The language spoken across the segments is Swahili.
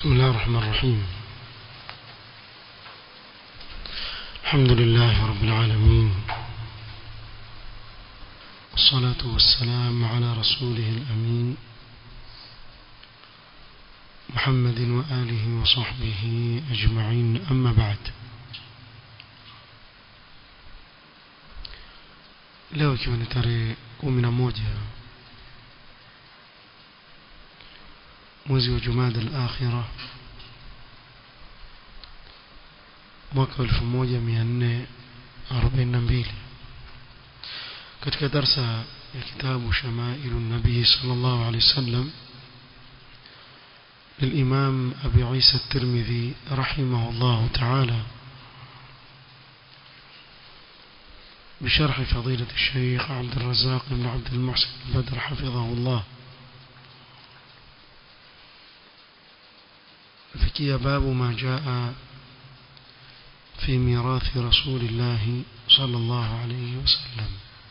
بسم الله الرحمن الرحيم الحمد لله رب العالمين والصلاة والسلام على رسوله الأمين محمد وآله وصحبه أجمعين أما بعد leo ikiwa ni tarehe kumi na moja mwezi wa jumada al-akhira mwaka 1442 katika darsa ya kitabu shamailu nabii sallallahu alaihi wasallam للإمام أبي عيسى الترمذي رحمه الله تعالى بشرح فضيلة الشيخ عبد الرزاق بن عبد المحسن البدر حفظه الله فكي باب ما جاء في ميراث رسول الله صلى الله عليه وسلم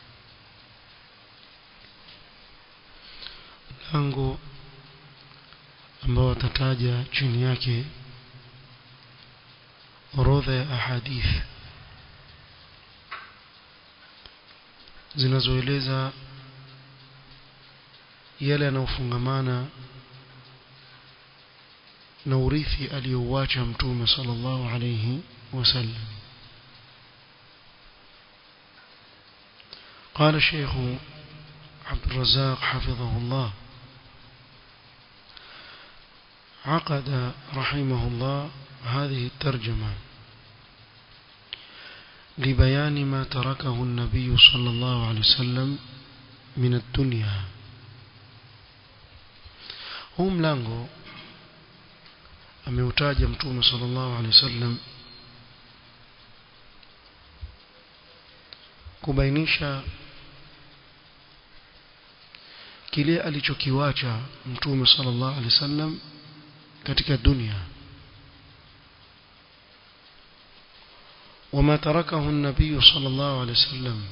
lango ambao watataja chini yake orodha ya ahadith zinazoeleza yale yanayofungamana na urithi aliyouacha mtume sallallahu alayhi wasallam قال الشيخ عبد الرزاق حفظه الله عقد رحمه الله هذه الترجمة لبيان ما تركه النبي صلى الله عليه وسلم من الدنيا هم لانغو ameutaja mtume sallallahu alaihi wasallam kubainisha kile alichokiwacha mtume sallallahu alaihi wasallam katika dunia وما تركه النبي صلى الله عليه وسلم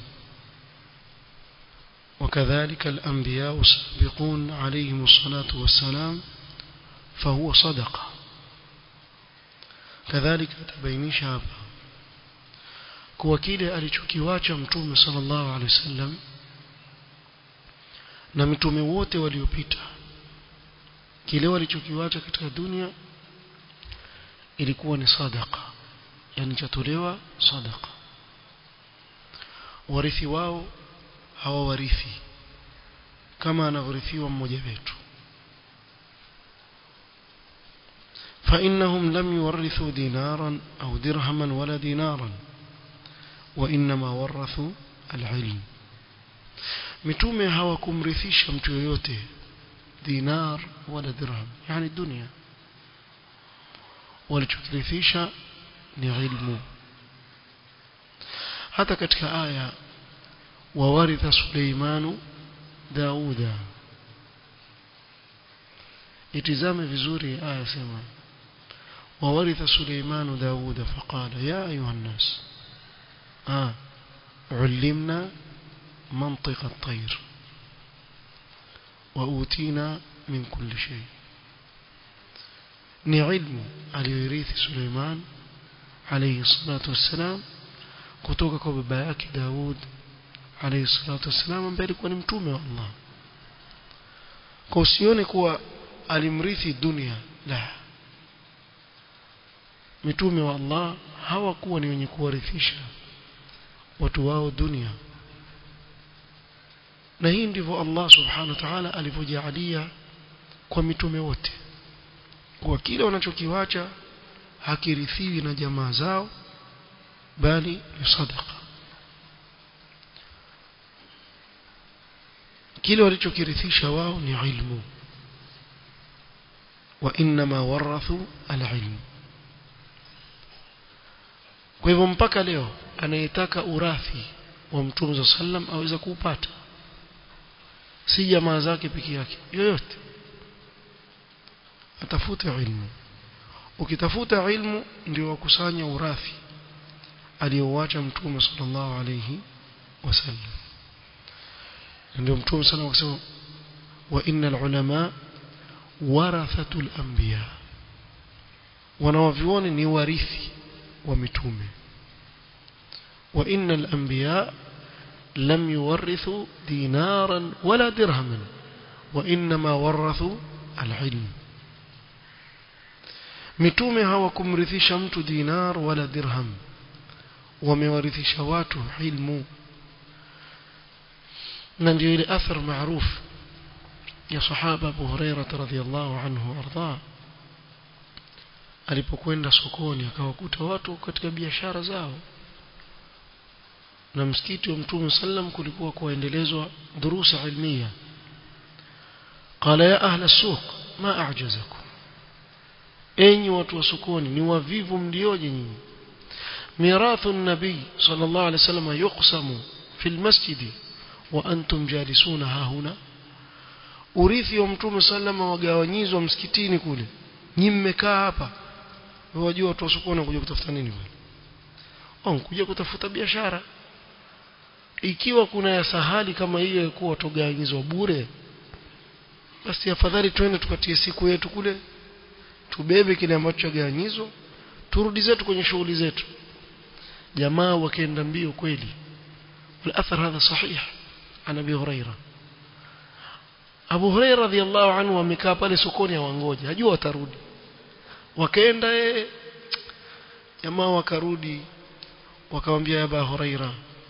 وكذلك الأنبياء السابقون عليهم الصلاة والسلام فهو صدقه kadhalika atabainisha hapa kuwa kile alichokiwacha mtume sallallahu alaihi wasallam na mitume wote waliopita kile walichokiwacha katika dunia ilikuwa ni sadaqa yani chatolewa sadaqa warithi wao hawawarithi kama anavyorithiwa mmoja wetu فإنهم لم يورثوا دينارا أو درهما ولا دينارا وإنما ورثوا العلم متومه hawakumrithisha mtu yoyote dinar wala dirham yani dunia walichokirithisha ni ilmu hata katika aya wawaritha Suleimanu Dauda itizame vizuri aya sema وورث سليمان داود فقال يا أيها الناس آه علمنا منطق الطير وأوتينا من كل شيء ni ilmu aliyoirithi Suleiman alayhi salatu wassalam kutoka kwa baba yake Daud alayhi salatu wassalam ambaye alikuwa ni mtume wa Allah kwa usione kuwa alimrithi dunia la mitume wa Allah hawakuwa ni wenye kuwarithisha watu wao dunia na hii ndivyo Allah subhanahu wa ta'ala alivyojalia kwa mitume wote kwa kile wanachokiwacha hakirithiwi na jamaa zao bali ni sadaqa kile walichokirithisha wao ni ilmu wa inma warathu alilm kwa hivyo mpaka leo anayetaka urathi wa mtume za sallam aweza kuupata si jamaa zake peke yake yoyote atafute ilmu ukitafuta ilmu ndio wakusanya urathi aliyouacha mtume sallallahu alayhi wasallam ndio mtume sana akasema wa innal ulama warathatul anbiya wanawavioni ni warithi wa mitume wa innal anbiya lam yuwarithu dinaran wala dirhaman wa inma warathu alilm mitume hawakumrithisha mtu dinar wala dirham wamewarithisha watu ilmu na ndio ile athar maarufu ya sahaba Abu Huraira radhiyallahu anhu arda alipokwenda sokoni akawakuta watu katika biashara zao na msikiti wa Mtume sallam kulikuwa kuendelezwa durusa ilmiya qala ya ahla suq ma a'jazakum enyi watu wa sokoni ni wavivu mlioje nyinyi mirathu an-nabi sallallahu alayhi wasallam yuqsamu fil masjidi wa antum jalisuna hahuna urithi wa mtume sallama wagawanyizwa msikitini kule nyi mmekaa hapa wajua watu wasokoni kuja kutafuta nini bwana oh kuja kutafuta biashara ikiwa kuna ya sahali kama hiyo kuwa watogawanyizwa bure basi afadhali twende tukatie siku yetu kule tubebe kile ambacho chagawanyizwa turudi zetu kwenye shughuli zetu jamaa wakaenda mbio kweli والأثر هذا صحيح عن أبي هريرة Abu Hurairah radhiallahu anhu amekaa pale sokoni awangoja hajua watarudi wakaenda eh jamaa wakarudi wakamwambia ya Abu Hurairah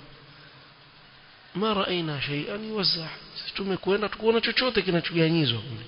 ma raina shay'an yuwazza tumekwenda tukuona chochote kinachoganyizwa kule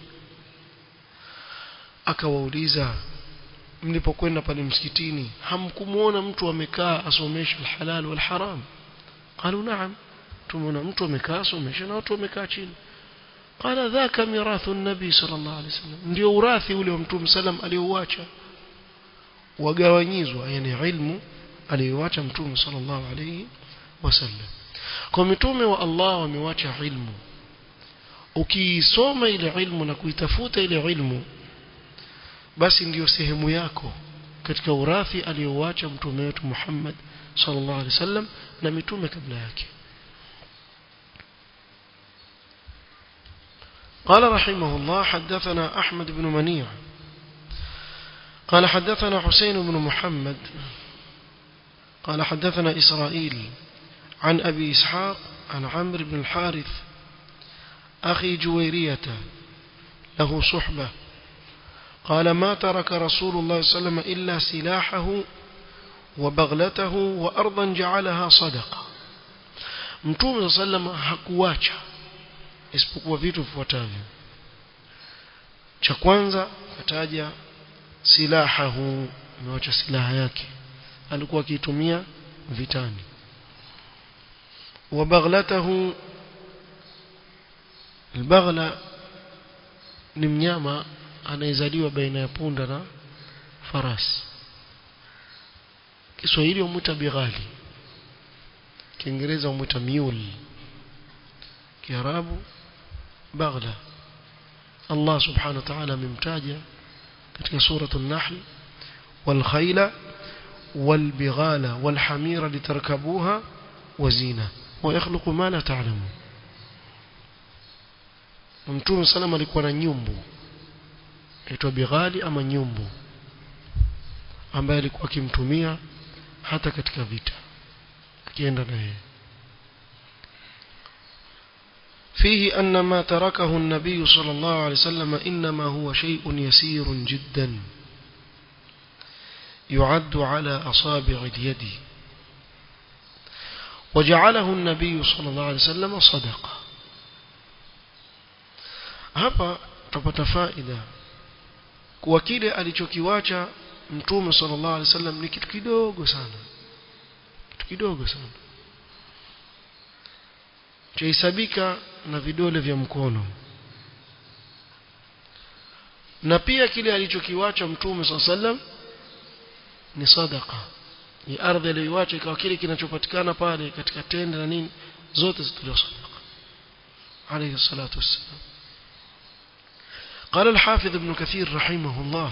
akawauliza mlipokwenda pale msikitini hamkumuona mtu amekaa asomesha alhalal wal haram qalu na'am tumeona mtu amekaa asomesha na watu wamekaa chini قال ذاك ميراث النبي صلى الله عليه وسلم ndio urathi ule wa mtume sallam aliouacha wagawanyizwa yani ilmu aliyoacha mtume sallallahu alayhi wasallam kwa mitume wa Allah wamewacha ilmu ukiisoma ile ilmu na kuitafuta ile ilmu basi ndiyo sehemu yako katika urathi aliyoacha mtume wetu Muhammad sallallahu alayhi wasallam na mitume kabla yake قال رحمه الله حدثنا أحمد بن منيع قال حدثنا حسين بن محمد قال حدثنا إسرائيل عن أبي إسحاق عن عمرو بن الحارث أخي جويرية له صحبة قال ما ترك رسول الله صلى الله عليه وسلم إلا سلاحه وبغلته وأرضا جعلها صدقة متوم صلى الله عليه وسلم hakuacha isipokuwa vitu vifuatavyo cha kwanza kataja silahahu amewacha silaha yake alikuwa akiitumia vitani wa baghlatahu albaghla ni mnyama anayezaliwa baina ya punda na farasi Kiswahili umuita bighali Kiingereza umuita mule Kiarabu baghla Allah subhanahu wa ta'ala amemtaja katika suratul nahl wal khayla wal bighala wal hamira litarkabuha wazina wa yakhluqu ma la ta'lamun Mtume sallam alikuwa na nyumbu aitwa bighali ama nyumbu ambaye alikuwa akimtumia hata katika vita akienda naye فيه أن ما تركه النبي صلى الله عليه وسلم إنما هو شيء يسير جدا يعد على أصابع اليد وجعله النبي صلى الله عليه وسلم صدقة hapa tupata faida kuwa kile alichokiwacha mtume sallallahu alaihi wasallam ni kitu kidogo sana kitu kidogo sana chahesabika na vidole vya mkono na pia kile alichokiwacha mtume sallallahu alaihi wasallam ni sadaqa ni ardhi aliyoiacha ikawa kile kinachopatikana pale katika tende na nini zote zitolewa sadaqa alayhi salatu wassalam قال الحافظ ابن كثير رحمه الله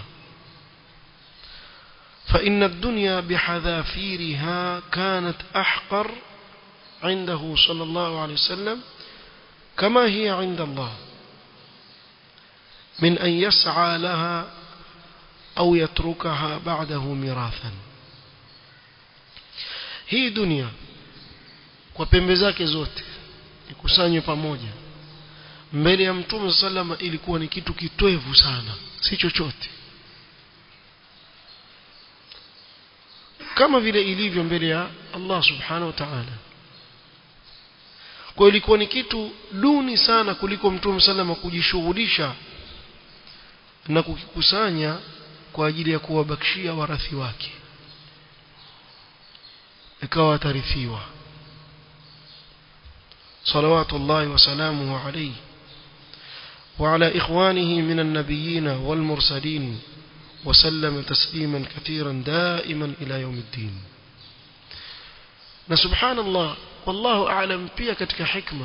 فإن الدنيا بحذافيرها كانت أحقر عنده صلى الله عليه وسلم كما هي عند الله من أن يسعى لها au yatrukaha ba'dahu mirathan hii dunia kwa pembe zake zote ikusanywe pamoja mbele ya mtume sallama ilikuwa ni kitu kitwevu sana si chochote kama vile ilivyo mbele ya Allah subhanahu wa ta'ala kwa ilikuwa ni kitu duni sana kuliko mtume sallama kujishughulisha na kukikusanya kwa ajili ya kuwabakishia warathi wake ikawa tarithiwa صلوات الله وسلامه عليه وعلى إخوانه من النبيين والمرسلين وسلم تسليما كثيرا دائما إلى يوم الدين سبحان الله والله أعلم pia katika hikma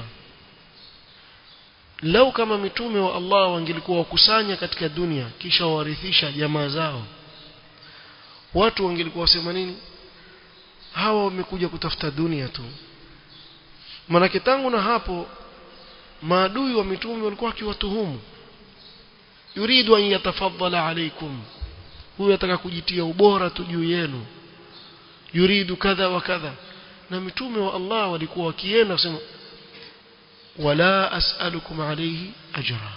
lau kama mitume wa Allah wangelikuwa wakusanya katika dunia kisha warithisha jamaa zao watu wangelikuwa wasema nini hawa wamekuja kutafuta dunia tu manake tangu na hapo maadui wa mitume walikuwa wakiwatuhumu yuridu an yatafaddala alaykum huyu ataka kujitia ubora tu juu yenu yuridu kadha wa kadha na mitume wa Allah walikuwa wakienda kusema wala as'alukum alayhi ajra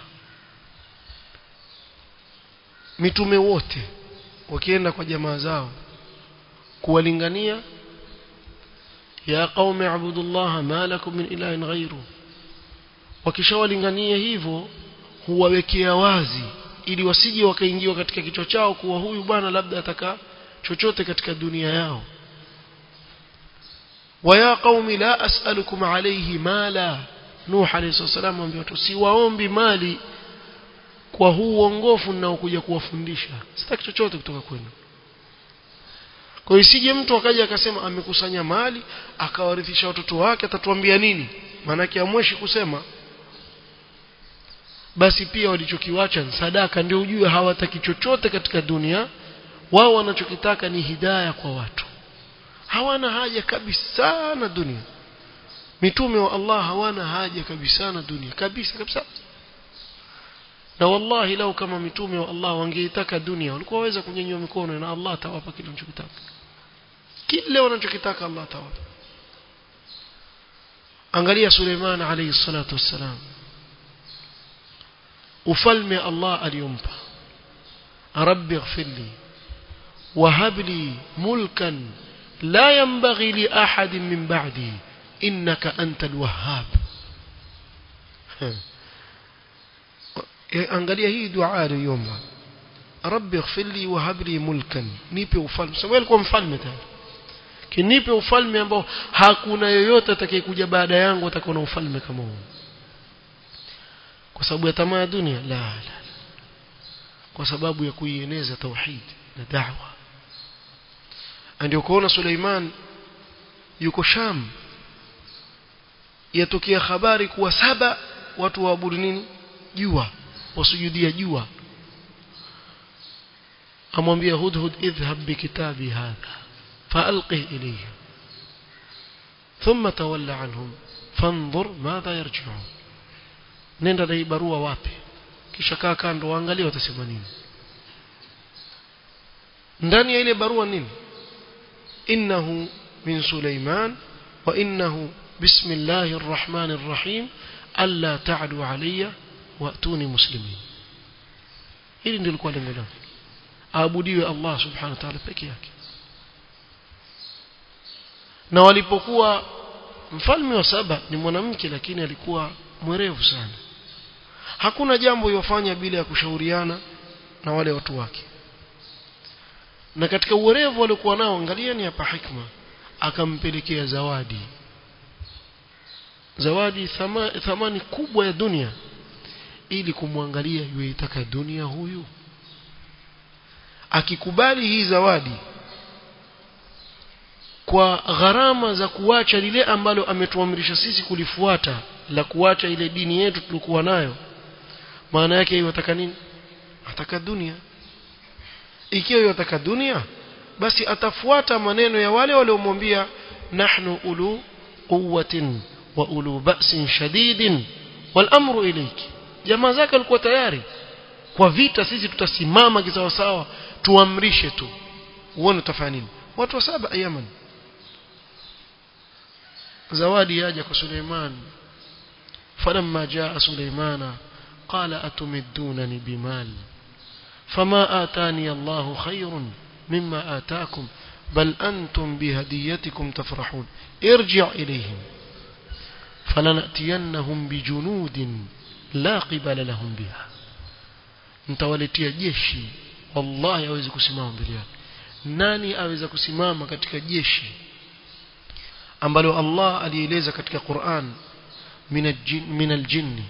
mitume wote wakienda kwa jamaa zao kuwalingania ya qaumi abudullah ma lakum min ilahin ghairu wakishawalingania hivyo huwawekea wazi ili wasije wakaingiwa katika kichwa chao kuwa huyu bwana labda ataka chochote katika dunia yao ويا قوم لا أسألكم عليه مالا نوح عليه الصلاة والسلام ambaye watu siwaombi mali kwa huu uongofu ninaokuja kuwafundisha sitaki chochote kutoka kwenu kwa hiyo isije mtu akaja akasema amekusanya mali akawarithisha watoto wake atatuambia nini maanake amweshi kusema basi pia walichokiwacha ni sadaka ndio ujue hawataki chochote katika dunia wao wanachokitaka ni hidaya kwa watu hawana haja kabisa na dunia mitume wa Allah hawana haja kabisa na dunia kabisa kabisa na wallahi lau kama mitume wa Allah wangeitaka dunia walikuwa waweza kunyanyua mikono na Allah atawapa kile wanachokitaka kile wanachokitaka Allah atawapa angalia Suleiman alayhi salatu wassalam ufalme Allah aliyompa rabbi ighfirli wahab li mulkan la yanbaghi li ahadin min ba'di innaka antal wahhab angalia hii dua aliyoomba rabbi ighfirli wahab li mulkan nipe ufalme sababu alikuwa mfalme tayari kinipe ufalme ambao hakuna yoyote atakayekuja baada yangu atakuwa na ufalme kama huu kwa sababu ya tamaa ya dunia la la kwa sababu ya kuieneza tauhid na da'wa ndio kuona Suleiman yuko Sham yatokea habari kuwa saba watu waabudu nini jua wasujudia jua amwambia hudhud idhhab bikitabi hadha فألقه إليه ثم تولى عنهم فانظر ماذا يرجعون nenda na barua wapi kisha kaa kando waangalie watasema nini ndani ya ile barua nini innahu min Suleiman wa innahu bismillahir rahmanir rahim alla ta'du alayya wa'tuni muslimin hili ndilo lilikuwa lengo lake aabudiwe Allah subhanahu wa ta'ala peke yake na walipokuwa mfalme wa saba ni mwanamke lakini alikuwa mwerevu sana hakuna jambo yofanya bila ya kushauriana na wale watu wake na katika uwerevu waliokuwa nao angalieni hapa hikma akampelekea zawadi zawadi thama, thamani kubwa ya dunia ili kumwangalia yuitaka dunia huyu akikubali hii zawadi kwa gharama za kuacha lile ambalo ametuamrisha sisi kulifuata la kuacha ile dini yetu tulikuwa nayo maana yake yataka nini ataka dunia ikiwa yataka dunia basi atafuata maneno ya wale waliomwambia nahnu ulu quwwatin wa ulu ba'sin shadidin wal amru ilayki jamaa zake walikuwa tayari kwa vita sisi tutasimama kisawasawa tuamrishe tu uone utafanya nini watu wa saba Yaman zawadi yaja kwa Suleiman falamma jaa Suleimana qala atumidunani bimal fama atani Allahu khairun mimma ataakum bal antum bihadiyatikum tafrahun irji' ilayhim falanatiyannahum bijunudin la qibala lahum biha mtawaletea jeshi wallahi hawezi kusimama mbele yake nani aweza kusimama katika jeshi ambalo Allah alieleza katika Qur'an min aljin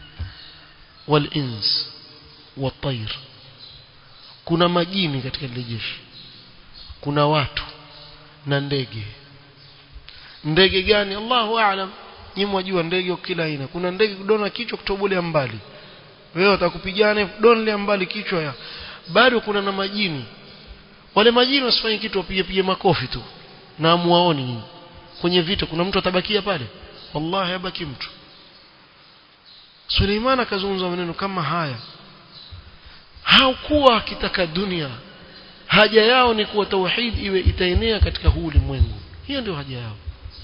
walins والطير kuna majini katika ile jeshi kuna watu na ndege ndege gani Allahu aalam nyinyi mwajua ndege kila aina kuna ndege kudona kichwa kutobolea mbali wewe utakupigana donle mbali kichwa ya bado kuna na majini wale majini wasifanye kitu wapige pige makofi tu na amuaoni kwenye vita kuna mtu atabakia pale wallahi habaki mtu Suleiman akazungumza maneno kama haya haukuwa akitaka dunia haja yao ni kuwa tauhid iwe itaenea katika huu ulimwengu hiyo ndio haja yao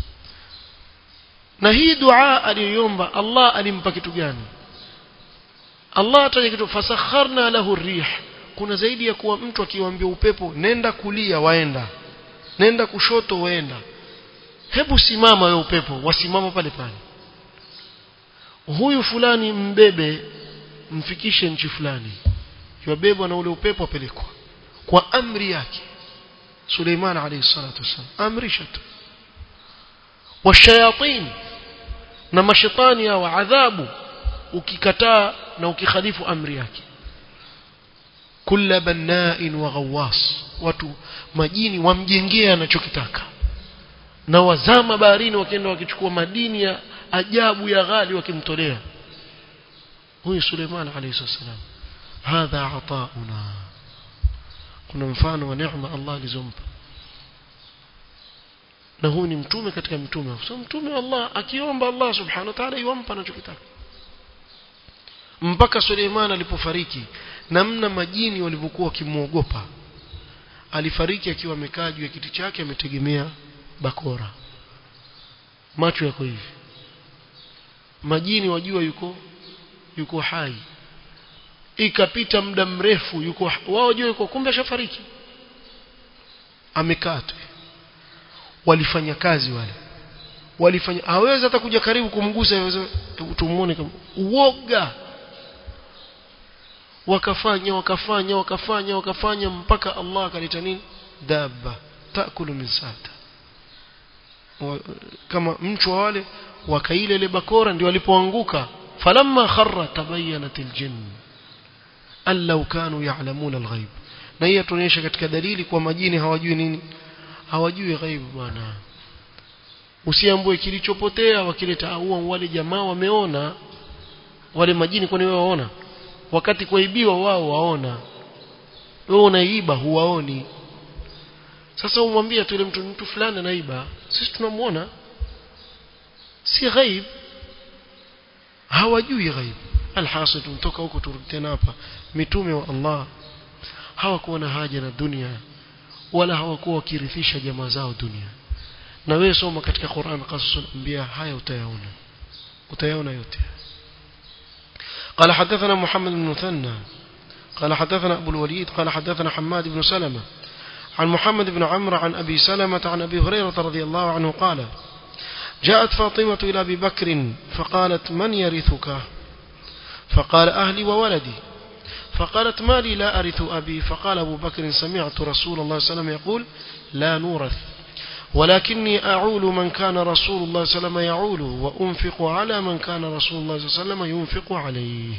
na hii dua aliyoomba Allah alimpa kitu gani Allah ataje kitu fasakharna lahu rih kuna zaidi ya kuwa mtu akiwaambia upepo nenda kulia waenda nenda kushoto waenda hebu simama wewe upepo wasimama pale pale huyu fulani mbebe mfikishe nchi fulani yabebwa na ule upepo apelekwa kwa amri yake Suleiman alayhi salatu wasallam amrisha tu washayatin na mashaitani au adhabu ukikataa na ukikhalifu amri yake kulla banna'in wa ghawwas watu majini wamjengea anachokitaka na wazama baharini wakienda wakichukua madini ya ajabu ya ghali wakimtolea huyu Suleiman alayhi salam hadha atauna kuna mfano wa neema Allah alizompa na huu ni mtume katika mtume so mtume wa Allah akiomba Allah subhanahu wa ta'ala yompa anachokitaka mpaka Suleiman alipofariki namna majini walivyokuwa wakimuogopa alifariki akiwa amekaa juu ya kiti chake ametegemea bakora macho yako hivi majini wajua yuko yuko hai ikapita muda mrefu yuko wao wajua yuko kumbe ashafariki amekaa tu walifanya kazi wale walifanya hawezi hata kuja karibu kumgusa hawezi tumuone kama uoga wakafanya wakafanya wakafanya wakafanya mpaka Allah akaleta nini dabba taakulu min sata kama mchwa wale wakaile ile bakora ndio walipoanguka falamma kharra tabayyanat aljinn an law kanu ya'lamuna alghaib na hii tunaonyesha katika dalili kwa majini hawajui nini hawajui ghaibu bwana usiambue kilichopotea wakileta au wale jamaa wameona wale majini kwani wewe waona wakati kuibiwa wao waona wewe unaiba huwaoni sasa umwambie tu ile mtu mtu fulani anaiba sisi tunamuona si ghaib hawajui ghaib alhasil tumtoka huko turudi tena hapa mitume wa Allah hawakuwa na haja na dunia wala hawakuwa wakirithisha jamaa zao dunia na wewe soma katika Qur'an qasasul anbiya haya utayaona utayaona yote قال حدثنا محمد بن مثنى قال حدثنا أبو الوليد قال حدثنا حماد بن سلمة عن محمد بن عمرو عن أبي سلمة عن أبي هريرة رضي الله عنه قال جاءت فاطمة إلى أبي بكر فقالت من يرثك فقال أهلي وولدي فقالت ما لي لا أرث أبي فقال أبو بكر سمعت رسول الله صلى الله عليه وسلم يقول لا نورث ولكني أعول من كان رسول الله صلى الله عليه وسلم يعوله وأنفق على من كان رسول الله صلى الله عليه وسلم ينفق عليه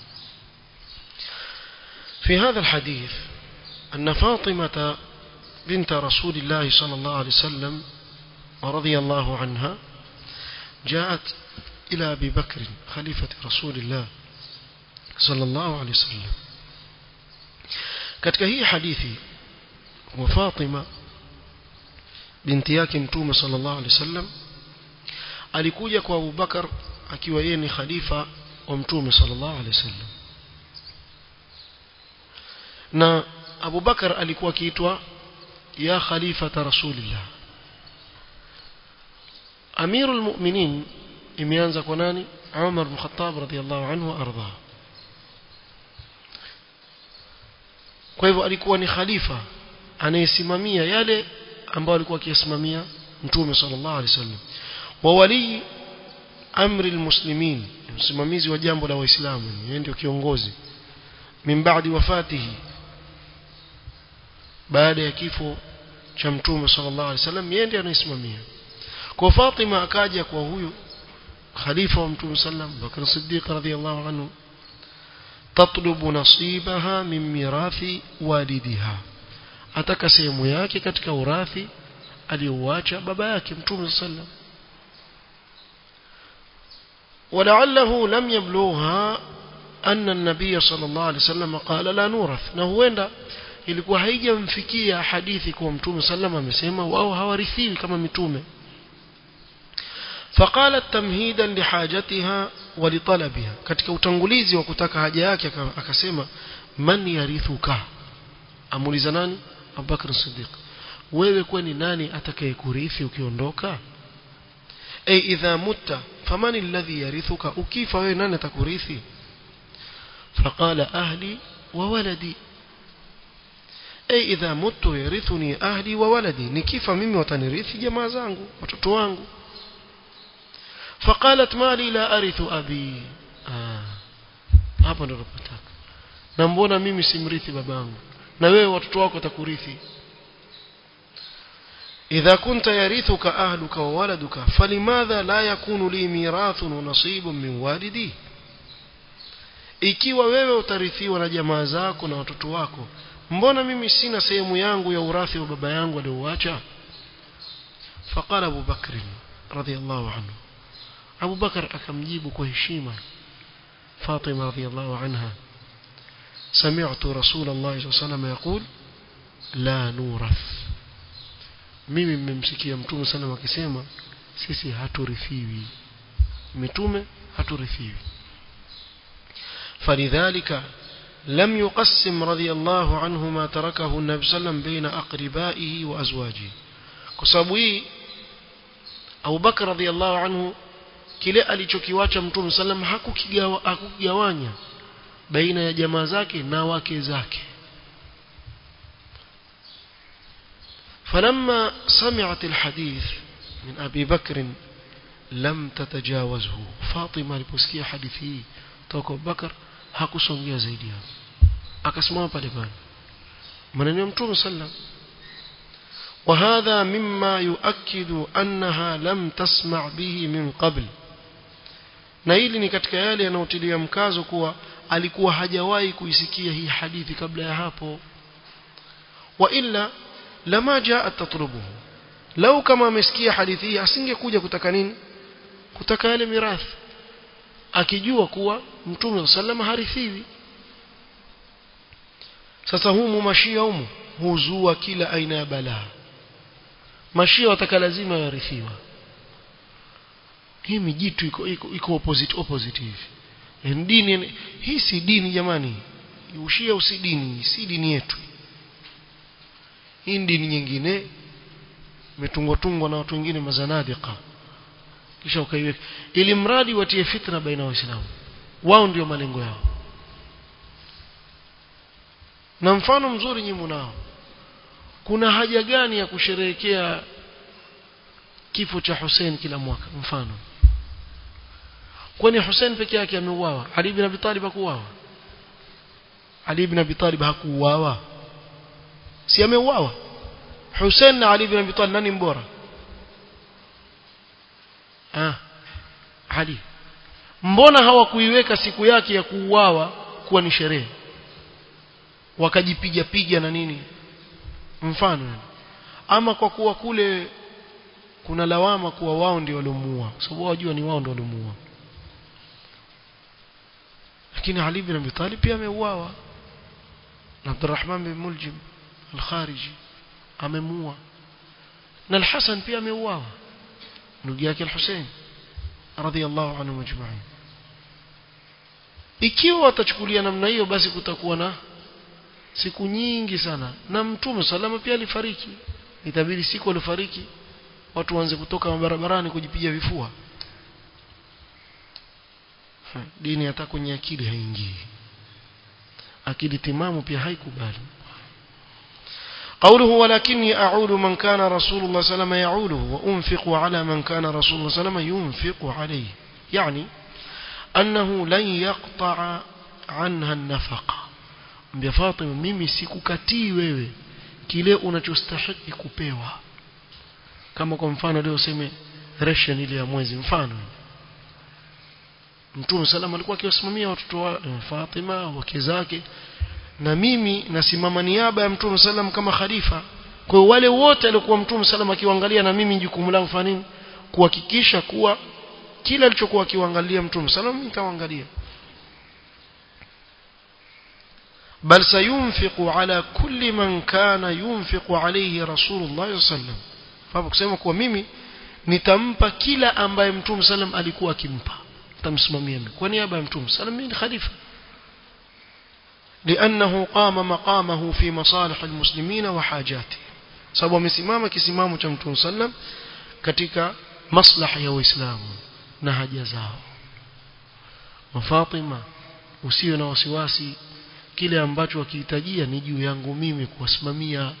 في هذا الحديث أن فاطمة بنت رسول الله صلى الله عليه وسلم رضي الله عنها جاءت إلى أبي بكر خليفة رسول الله صلى الله عليه وسلم katika hii hadithi wa Fatima binti yake mtume sallallahu alaihi wasallam alikuja kwa Abu Bakar akiwa yeye ni khalifa wa mtume sallallahu alaihi wasallam na Abu Bakar alikuwa akiitwa ya khalifata rasulillah Amirul Mu'minin imeanza kwa nani Umar bin Khattab radhiyallahu anhu arda kwa hivyo alikuwa ni khalifa anayesimamia yale ambayo alikuwa akiyasimamia mtume sallallahu alaihi wasallam wa wali amri almuslimin msimamizi wa jambo la waislamu yeye ndio kiongozi min baadi wafatihi baada ya kifo cha mtume sallallahu alaihi wasallam yeye ndiye anayesimamia kwa Fatima akaja kwa huyu khalifa wa mtume sallam Bakr Siddiq radhiyallahu anhu tatlubu nasibaha min mirathi walidiha ataka sehemu yake katika urathi aliyouacha baba yake mtume sallam ولعله لم يبلغها أن النبي صلى الله عليه وسلم قال لا نورث na huenda ilikuwa haijamfikia hadithi kwa mtume sallam amesema wao hawarithiwi kama mitume فقالت تمهيدا لحاجتها ولطلبها katika utangulizi wa kutaka haja yake akasema man yarithuka amuliza nani Abubakar Siddiq wewe kwani nani atakayekurithi ukiondoka ay idha mutta faman alladhi yarithuka ukifa wewe nani atakurithi faqala ahli wa waladi ay idha muttu yarithuni ahli wa waladi nikifa mimi watanirithi jamaa zangu watoto wangu فقالت ما لي لا أرث أبي hapa ndo napataka na mbona mimi simrithi babangu na wewe watoto wako watakurithi idha kunta yarithuka ahluka wa waladuka falimadha la yakunu li mirathun wa nasibun min walidi ikiwa wewe utarithiwa na jamaa zako na watoto wako mbona mimi sina sehemu yangu ya urathi wa baba yangu aliouacha faqala Abu Bakr radiyallahu anhu Abu Bakar akamjibu kwa heshima Fatima radhiyallahu anha سمعت رسول الله صلى الله عليه وسلم يقول لا نورث mimi mmemsikia mtume sana akisema sisi haturithiwi mitume haturithiwi فلذلك لم يقسم رضي الله عنه ما تركه النبي صلى الله عليه وسلم بين أقربائه وأزواجه كسبب hii Abu Bakar radhiyallahu anhu kile alichokiwacha mtume sallam hakukigawa hakugawanya baina ya jamaa zake na wake zake فلما سمعت الحديث من أبي بكر لم تتجاوزه فاطمة aliposikia hadithi hii toka Bakar hakusongea zaidi hapo akasimama pale pale maneno ya mtume sallam وهذا مما يؤكد أنها لم تسمع به من قبل na hili ni katika yale yanayotilia mkazo kuwa alikuwa hajawahi kuisikia hii hadithi kabla ya hapo wa illa lama jaa tatlubuhu lau kama amesikia hadithi hii asingekuja kutaka nini kutaka yale mirathi akijua kuwa mtume sallam harithiwi sasa humu mashia humu huzua kila aina ya balaa mashia wataka lazima yarithiwa hii mijitu iko iko, iko opposite opposite hivi dini hii si dini jamani ushia usi dini si dini yetu hii dini nyingine imetungwa tungwa na watu wengine mazanadika kisha ukaiweka ili mradi watie fitna baina waislamu wao ndio malengo yao na mfano mzuri nyinyi mnao kuna haja gani ya kusherehekea kifo cha Hussein kila mwaka mfano kwani Hussein peke yake ameuawa Ali ibn Abi Talib hakuuawa Ali ibn Abi Talib hakuuawa si ameuawa Hussein na Ali ibn Abi Talib nani mbora ah Ali mbona hawakuiweka siku yake ya kuuawa kuwa ni sherehe wakajipiga piga na nini mfano ama kwa kuwa kule kuna lawama kuwa wao ndio waliomuua kwa sababu wajua ni wao ndio waliomuua lakini Ali bin Abi Talib pia ameuawa na Abdurrahman bin Muljim al-Khariji amemuua na al-Hasan pia ameuawa ndugu yake al-Hussein radhiyallahu anhu majma'in ikiwa watachukulia namna hiyo basi kutakuwa na siku nyingi sana na mtume salama pia alifariki itabidi siku alifariki watu waanze kutoka barabarani kujipiga vifua ha, dini hata kwenye akili haingii akili timamu pia haikubali قوله ولكني أعول من كان رسول الله صلى الله عليه وسلم يعوله وأنفق على من كان رسول الله صلى الله عليه وسلم ينفق عليه يعني أنه لن يقطع عنها النفقة mbia Fatima mimi sikukatii wewe kile unachostahili kupewa kama kwa mfano leo useme ration ile ya mwezi mfano Mtume salama alikuwa akiwasimamia watoto wa Fatima wake zake na mimi nasimama niaba ya Mtume sallam kama khalifa kwa wale wote walikuwa Mtume sallam akiwaangalia na mimi jukumu langu fanya nini kuhakikisha kuwa kila alichokuwa akiwaangalia Mtume sallam nitawaangalia بل سينفق على كل من كان ينفق عليه رسول الله صلى الله عليه وسلم fahamu kusema kuwa mimi nitampa kila ambaye mtume sallam alikuwa akimpa nitamsimamia mimi kwa niaba ya mtume sallam mimi ni khalifa لأنه قام مقامه في مصالح المسلمين وحاجاته sababu amesimama kisimamo cha mtume sallam katika maslaha ya waislamu na haja zao wa Fatima usiwe na wasiwasi kile ambacho wakihitajia ni juu yangu mimi kuwasimamia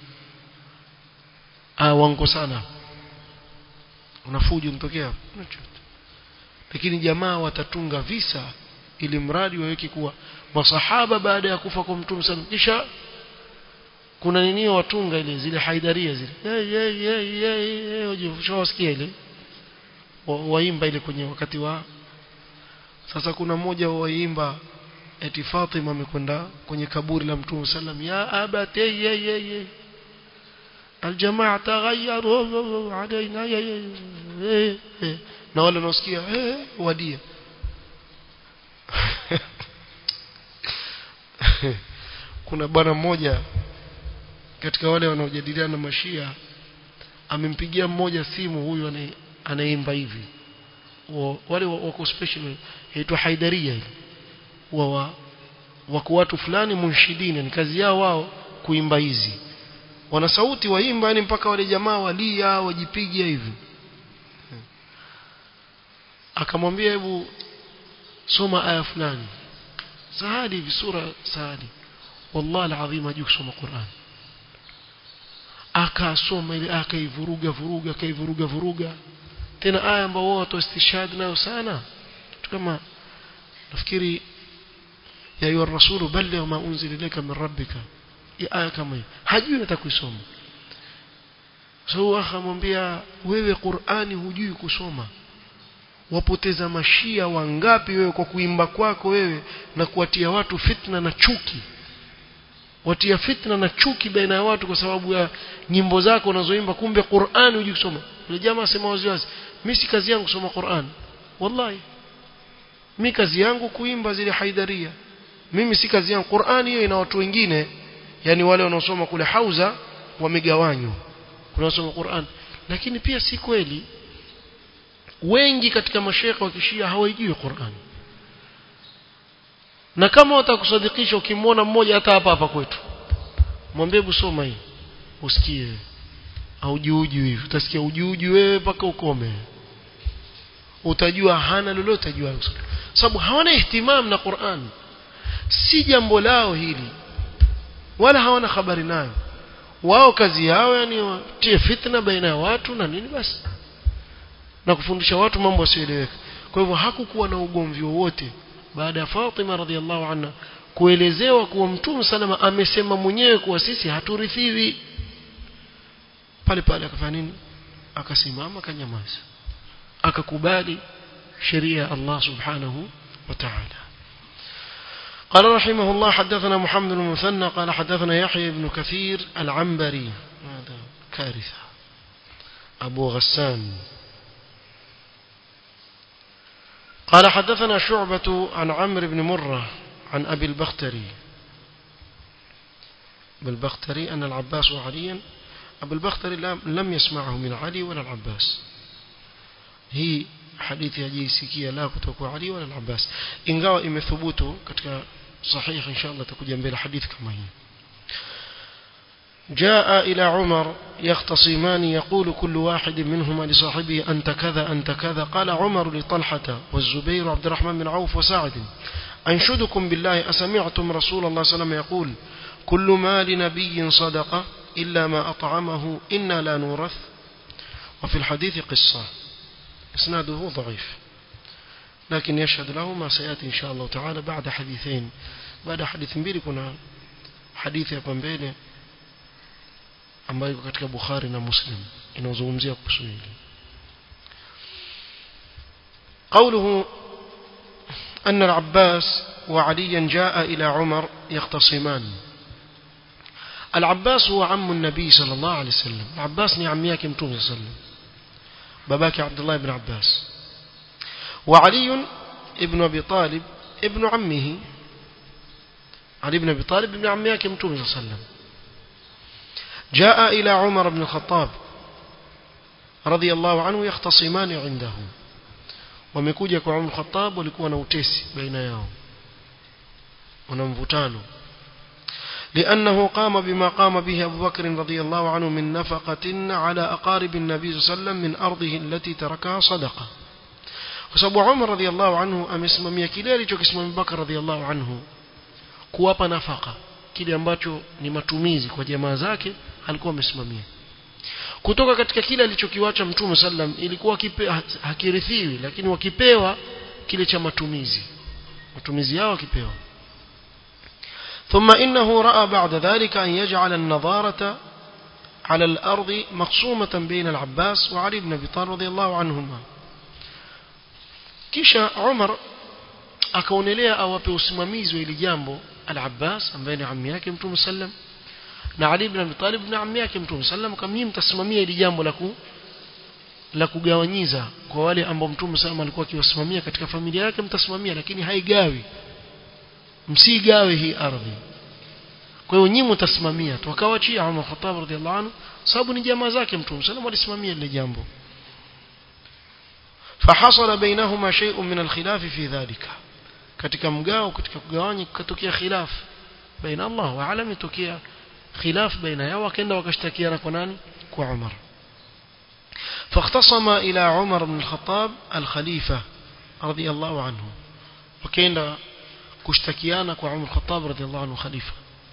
ah wango sana unafuju mtokea lakini jamaa watatunga visa ili mradi waweke kuwa masahaba baada ya kufa kwa mtume sana kisha kuna nini watunga ile zile haidaria zile hey, hey, hey, hey, hey, ushawasikia ile waimba ile kwenye wakati wa sasa kuna mmoja waimba eti Fatima amekwenda kwenye kaburi la Mtume sallam ya abati ye ye ye aljamaa taghayyaru alaina na wale wanaosikia wadia kuna bwana mmoja katika wale wanaojadiliana na mashia amempigia mmoja simu huyu anaimba hivi wale wako special inaitwa haidaria ile wa wako watu fulani munshidini ni kazi yao wao kuimba hizi wana sauti waimba yani mpaka wale jamaa walia wajipigia hivi akamwambia hebu soma aya fulani sahadi hivi sura sahadi wallahi alazim hajui kusoma Qur'an akasoma ile akaivuruga vuruga akaivuruga vuruga tena aya ambao watu istishhad nayo sana kama nafikiri ya ayu rasulu balligh ma unzila ilayka min rabbika ya aya kama hiyo hajui hata kuisoma so akamwambia wewe Qur'ani hujui kusoma wapoteza mashia wangapi wewe kwa kuimba kwako wewe na kuwatia watu fitna na chuki watia fitna na chuki baina ya watu kwa sababu ya nyimbo zako unazoimba kumbe Qur'ani hujui kusoma yule jamaa asema waziwazi mimi si kazi yangu kusoma Qur'an wallahi mimi kazi yangu kuimba zile haidaria mimi si kazi yangu Qur'ani hiyo ina watu wengine yani wale wanaosoma kule hauza wamegawanywa wanaosoma Qur'an lakini pia si kweli wengi katika mashekhe wa kishia hawajui Qur'an na kama watakusadikisha ukimwona mmoja hata hapa hapa kwetu mwambie busoma hii usikie au juuju hivi utasikia ujuuju wewe mpaka ukome utajua hana lolote jua sababu hawana ihtimam na Qur'an si jambo lao hili wala hawana habari nayo wao kazi yao yani watie fitna baina ya watu na nini basi na kufundisha watu mambo yasiyoeleweka kwa hivyo hakukuwa na ugomvi wowote baada ya Fatima radhiallahu anha kuelezewa kuwa Mtume salama amesema mwenyewe kuwa sisi haturithiwi pale pale akafanya nini akasimama akanyamaza akakubali sheria ya Allah subhanahu wa ta'ala قال رحمه الله حدثنا محمد بن المثنى قال حدثنا يحيى بن كثير العنبري هذا كارثة أبو غسان قال حدثنا شعبة عن عمرو بن مرة عن أبي البختري أبي البختري أن العباس وعليا أبو البختري لم يسمعه من علي ولا العباس هي hadithi hajaisikia la kutoka Ali wala al-Abbas ingawa imethubutu katika sahih inshallah takuja mbele hadithi kama hii جاء إلى عمر يختصمان يقول كل واحد منهما لصاحبه أنت كذا أنت كذا قال عمر لطلحة والزبير وعبد الرحمن بن عوف وسعد أنشدكم بالله أسمعتم رسول الله صلى الله عليه وسلم يقول كل ما لنبي صدقة إلا ما أطعمه إنا لا نورث وفي الحديث قصة إسناده ضعيف لكن يشهد له ما سيأتي إن شاء الله تعالى بعد حديثين بعد حديث mbili kuna hadithi hapa mbele ambayo iko katika Bukhari na Muslim inazungumzia kuhusu hili قوله أن العباس وعليا جاء إلى عمر يختصمان العباس هو عم النبي صلى الله عليه وسلم العباس ني عمياك متوم صلى الله عليه وسلم باباك عبد الله بن عباس وعلي ابن أبي طالب ابن عمه علي بن أبي طالب ابن عمياك متوم صلى الله عليه وسلم جاء إلى عمر بن الخطاب رضي الله عنه يختصمان عنده wamekuja kwa Umar Khattab walikuwa na utesi baina yao wana mvutano لأنه قام بما قام به أبو بكر رضي الله عنه من نفقة على أقارب النبي صلى الله عليه وسلم من أرضه التي تركها صدقة وسبب عمر رضي الله عنه amesimamia kile alichokisimamia Abu Bakar radhiallahu anhu kuwapa nafaka kile ambacho ni matumizi kwa jamaa zake alikuwa amesimamia kutoka katika kile alichokiwacha mtume sallam ilikuwa kipe, hakirithiwi lakini wakipewa kile cha matumizi matumizi yao wakipewa ثم إنه رأى بعد ذلك أن يجعل النظارة على الأرض مقسومة بين العباس وعلي بن أبي طالب رضي الله عنهما kisha Umar akaonelea awape usimamizi wa ili jambo al-Abbas ambaye ni ammi yake Mtume sallam na Ali ibn Abi Talib na ammi yake Mtume sallam kama nyinyi mtasimamia ili jambo la ku la kugawanyiza kwa wale ambao Mtume sallam alikuwa akiwasimamia katika familia yake mtasimamia lakini haigawi msigawe hii ardhi kwa hiyo nyinyi mtasimamia tukawachia Umar Khattab radhiallahu anhu sababu ni jamaa zake Mtume sallam alisimamia ile jambo فحصل بينهما شيء من الخلاف في ذلك katika mgao katika kugawanya kutokea khilaf baina Allah wa alam itokea khilaf baina yao wakaenda wakashtakiana kwa nani kwa Umar فاختصم إلى عمر بن الخطاب الخليفة رضي الله عنه وكان كشتكيانا وعمر الخطاب رضي الله عنه خليفة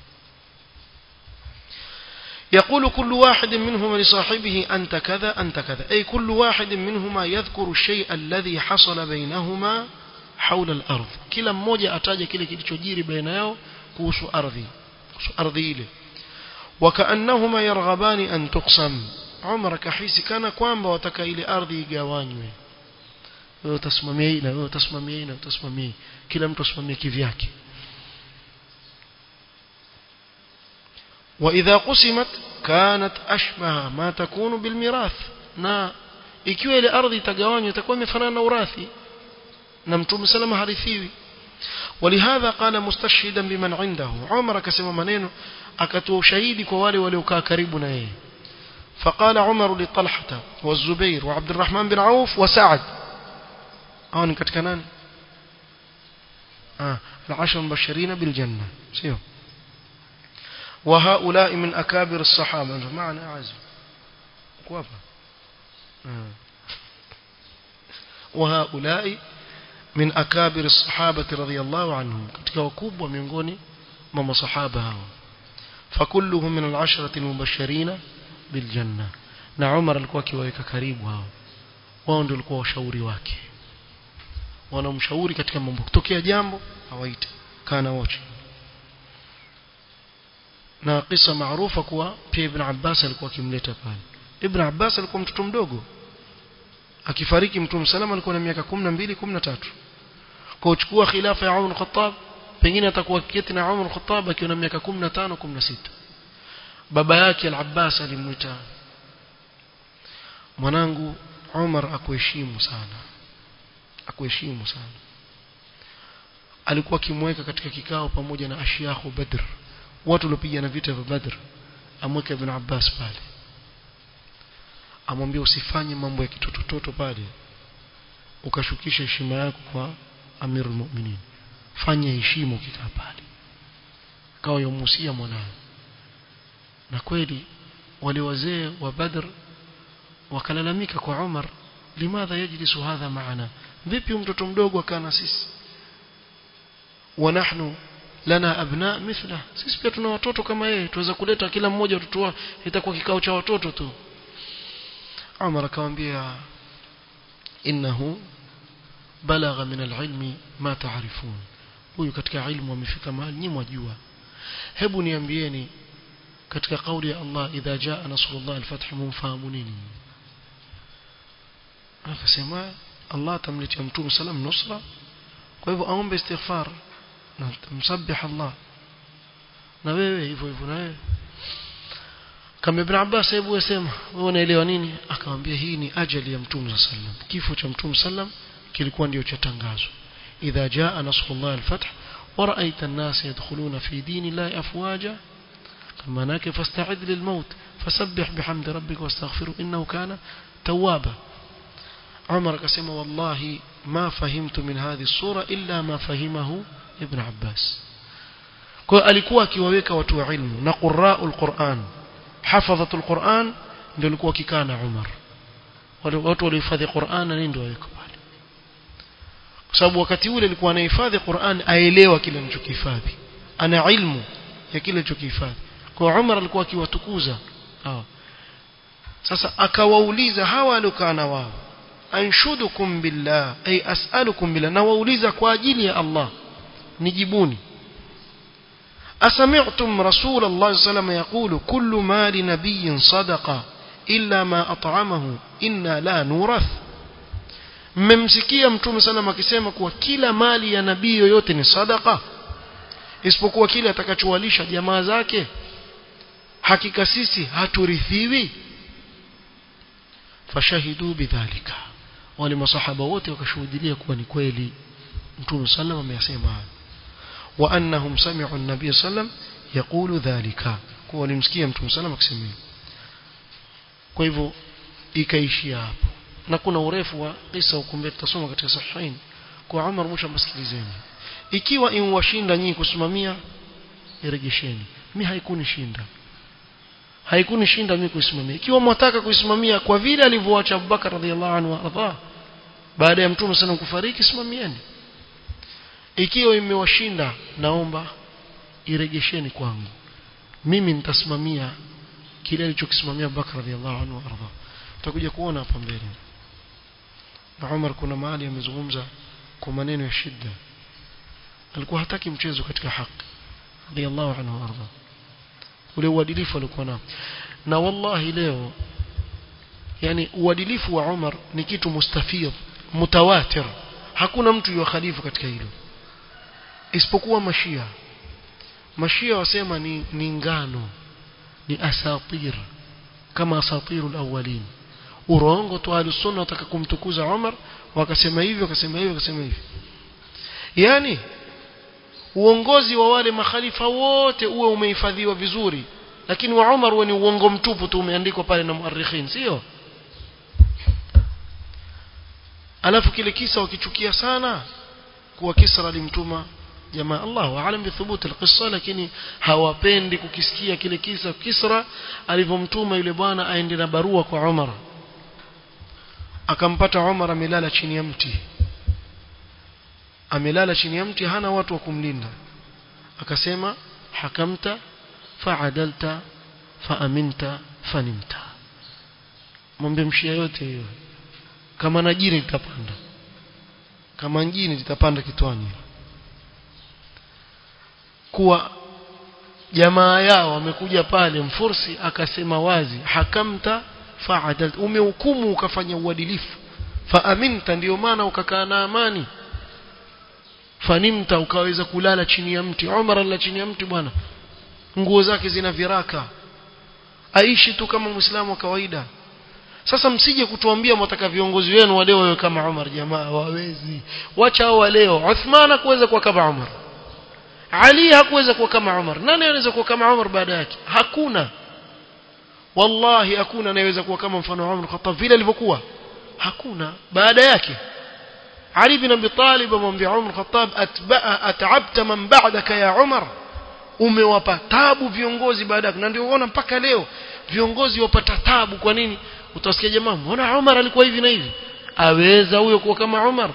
يقول كل واحد منهما لصاحبه أنت كذا أنت كذا أي كل واحد منهما يذكر الشيء الذي حصل بينهما حول الأرض كلا mmoja ataja kile kilichojiri baina yao kuhusu ardhi kuhusu ardhi ile وكأنهما يرغبان أن تقسم عمر kahisi kana kwamba wataka ile ardhi igawanywe wewe utasimamia hii na wewe utasimamia hii na utasimamia kila mtu asimamie kivyake وإذا قسمت كانت أشبه ما تكون بالميراث na ikiwa ile ardhi itagawanywa itakuwa imefanana na urathi na mtume salama harithiwi ولهذا قال مستشهدا بمن عنده عمر كسم maneno akatoa ushahidi kwa wale waliokaa karibu na yeye فقال عمر لطلحة والزبير وعبد الرحمن بن عوف وسعد هون katika nani ah العشر المبشرين بالجنة سيو وهؤلاء من أكابر الصحابة معنى أعزم كوابا وهؤلاء من أكابر الصحابة رضي الله عنهم katika wakubwa miongoni mwa masahaba hao فكلهم من العشرة المبشرين بالجنة na Umar alikuwa akiwaweka karibu hao wao ndio walikuwa washauri wake wanamshauri katika mambo kutokea jambo hawaite kana wote na kisa maarufa kuwa pia Ibn Abbas alikuwa akimleta pale Ibn Abbas alikuwa mtoto mdogo akifariki Mtume salama alikuwa na miaka 12 13 kwa uchukua khilafa ya Umar Khattab pengine atakuwa kiketi na Umar Khattab akiwa na miaka 15 16 baba yake Al-Abbas alimwita mwanangu Umar akuheshimu sana akuheshimu sana alikuwa akimweka katika kikao pamoja na ashiyahu Badr watu waliopigana vita vya Badr amweka Ibn Abbas pale amwambia usifanye mambo ya kitotototo pale ukashukisha heshima yako kwa Amirul Mu'minin fanya heshima ukikaa pale kawa yomusia mwanawe na kweli wale wazee wa Badr wakalalamika kwa Umar limadha yajlisu hadha maana vipi mtoto mdogo akaa na sisi wa nahnu lana abna mithla sisi pia tuna watoto kama yeye tuweza kuleta kila mmoja watoto wao itakuwa kikao cha watoto tu Umar akamwambia innahu balagha min alilmi ma taarifun huyu katika ilmu amefika mahali nyinyi mwajua hebu niambieni katika kauli ya Allah idha jaa nasrullah alfath mumfahamu nini akasema Allah atamletea mtume salam nusra kwa hivyo aombe istighfar na msabbih Allah na wewe hivyo hivyo na wewe kama Ibn Abbas hebu wasema wewe unaelewa nini akamwambia hii ni ajali ya mtume sallam kifo cha mtume sallam kilikuwa ndio cha tangazo idha jaa nasrullah alfath ورأيت الناس يدخلون في دين الله أفواجا كما ناك فاستعد للموت فسبح بحمد ربك واستغفره إنه كان توابا عمر قسم والله ما فهمت من هذه الصورة إلا ما فهمه ابن عباس kwa alikuwa akiwaweka watu wa ilmu na qurra'ul Qur'an hafadhatul Qur'an ndio alikuwa akikaa na Umar wale watu waliohifadhi Qur'an na ndio waweka pale kwa sababu wakati ule alikuwa anahifadhi Qur'an aelewa kile anachokihifadhi ana ilmu ya kile anachokihifadhi kwa Umar alikuwa akiwatukuza hawa sasa akawauliza hawa waliokaa na wao anshudukum billah ay as'alukum billah na wauliza kwa ajili ya Allah nijibuni أسمعتم رسول الله صلى الله عليه وسلم يقول كل مال نبي صدقة إلا ما أطعمه إنا لا نورث mmemsikia mtume sallam akisema kuwa kila mali ya nabii yoyote ni sadaka isipokuwa kile atakachowalisha jamaa zake hakika sisi haturithiwi fashahidu bidhalika wale masahaba wote wakashuhudia kuwa ni kweli mtume sallam ameyasema hayo wa annahum sami'u an-nabiy sallam yaqulu dhalika kwa walimsikia mtume sallam akisema kwa hivyo ikaishia hapo na kuna urefu wa kisa ukumbe tutasoma katika sahihain kwa Umar mwisho msikilizeni ikiwa inwashinda nyinyi kusimamia irejesheni mi haikunishinda haikunishinda mimi kuisimamia ikiwa mwataka kuisimamia kwa vile alivyoacha Abubakar radhiallahu anhu arda baada ya mtume sana kufariki simamieni ikiwa imewashinda naomba irejesheni kwangu mimi nitasimamia kile alichokisimamia Abubakar radhiallahu anhu arda tutakuja kuona hapa mbele na Umar kuna mahali amezungumza kwa maneno ya shida alikuwa hataki mchezo katika haki radhiallahu anhu arda ule uadilifu alikuwa nao na wallahi leo yani uadilifu wa Umar ni kitu mustafidh mutawatir hakuna mtu yuwa khalifu katika hilo isipokuwa mashia mashia wasema ni, ni ngano ni asatir kama asatirul awwalin urongo tu alusunna wataka kumtukuza Umar wakasema hivi wakasema hivi wakasema hivi yani uongozi wa wale makhalifa wote uwe umehifadhiwa vizuri lakini wa Umar uwe ni uongo mtupu tu umeandikwa pale na muarrikhin sio alafu kile kisa wakichukia sana kuwa Kisra alimtuma jamaa Allahu aalam bi thubut alqissa lakini hawapendi kukisikia kile kisa Kisra alivyomtuma yule bwana aende na barua kwa Umar akampata Umar amelala chini ya mti amelala chini ya mti hana watu wa kumlinda akasema hakamta faadalta faaminta fanimta mwambie mshia yote hiyo kama na jini litapanda kama jini litapanda kitwani kuwa jamaa yao wamekuja pale mfursi akasema wazi hakamta faadalta umehukumu ukafanya uadilifu faaminta ndio maana ukakaa na amani fanimta ukaweza kulala chini ya mti Umar alala chini ya mti bwana nguo zake zina viraka aishi tu kama muislamu wa kawaida sasa msije kutuambia mtaka viongozi wenu wa leo wawe kama Umar jamaa wawezi wacha hao wa leo Uthman hakuweza kuwa kama Umar Ali hakuweza kuwa kama Umar nani anaweza kuwa kama Umar baada yake hakuna wallahi hakuna anayeweza kuwa kama mfano wa Umar Khattab vile alivyokuwa hakuna baada yake Ali bin Abi Talib amwambia Umar Khattab atba'a at'abta man ba'daka ya Umar umewapa tabu viongozi baada na ndio unaona mpaka leo viongozi wapata tabu kwa nini utasikia jamaa mbona Umar alikuwa hivi na hivi aweza huyo kuwa kama Umar